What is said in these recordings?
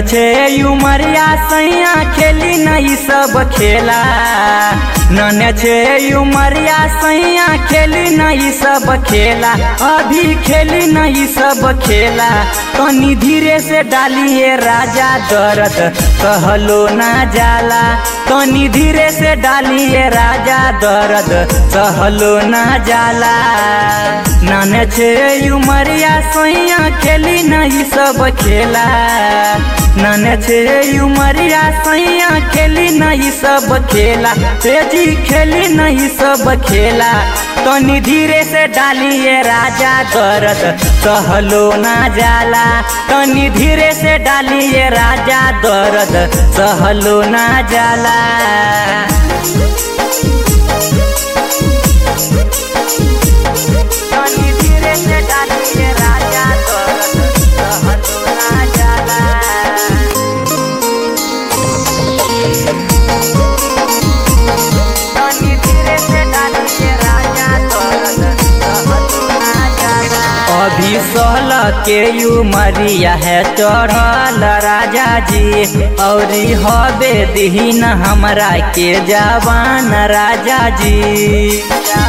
छे उमरिया सैया खेली नहीं सब खेला नन छे उमरिया सैया खेली नहीं सब खेला अभी खेली नहीं सब खेला तनी धीरे से डालिए राजा दर्द कहलो ना जाला तनी धीरे से डालिए राजा दर्द सहलो ना जाला नन छे उमरिया सैया खेली नहीं सब खेला नन छे उमरिया सैया खेली नहीं सब खेला तेजी खेली नहीं सब खेला तनी धीरे से डालिए राजा दर्द सहलो ना जाला तनी धीरे से डालिए राजा दर्द सहलो ना जाला तनी धीरे से डालिए राजा दर्द सहलो ना जाला तनी धीरे से डालिए राजा दर्द सहलो ना जाला अभी सहल के उमरिया है चढ़ल राजा जी औरी हबे दीन हमरा के जवान राजा जी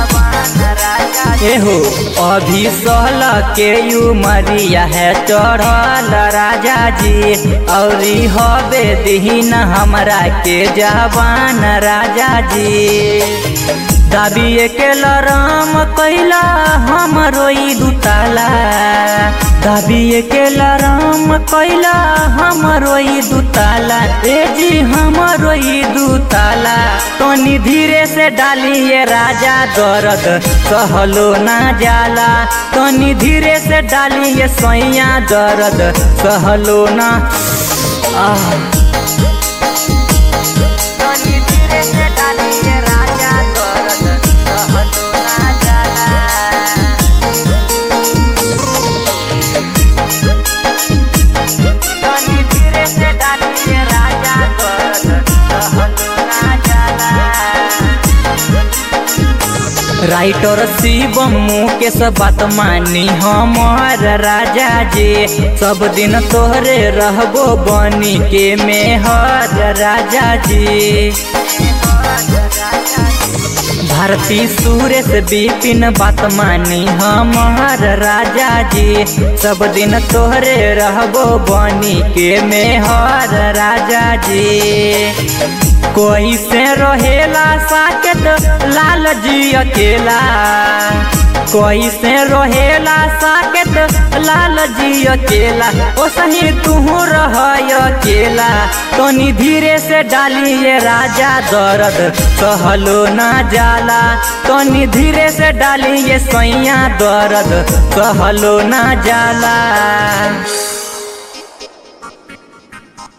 एहो अभी सहल के उमरिया है चढ़ल राजा जी औरी हबे दीन हमरा के जवान राजा जी दाबिए के लराम कैला हमरो ई दुताला दाबिए के लराम कैला हमरो ई दुताला ए जी हमरो ई दुताला तनी धीरे से डालिए राजा दर्द सहलो ना जाला तनी धीरे से डालिए सैया दर्द सहलो ना आह तनी धीरे से डालिए राजा दर्द सहलो ना जाला तनी धीरे से डालिए राजा दर्द सहलो ना जाला राइटर शिवम के सब बात मानी हमार राजा जी सब दिन तोहरे रहबो बनी के मेहर राजा जी भारती सुरेश विपिन बात मानी हमार राजा जी सब दिन तोहरे रहबो बनी के मेहर राजा जी कोई से रहेला साकेत लाल जी अकेला कोई से रहेला साकेत लाल जी अकेला ओ सही तू रह अकेला तनी धीरे से डालिए राजा दर्द सहलो ना जाला तनी धीरे से डालिए सैया दर्द सहलो ना जाला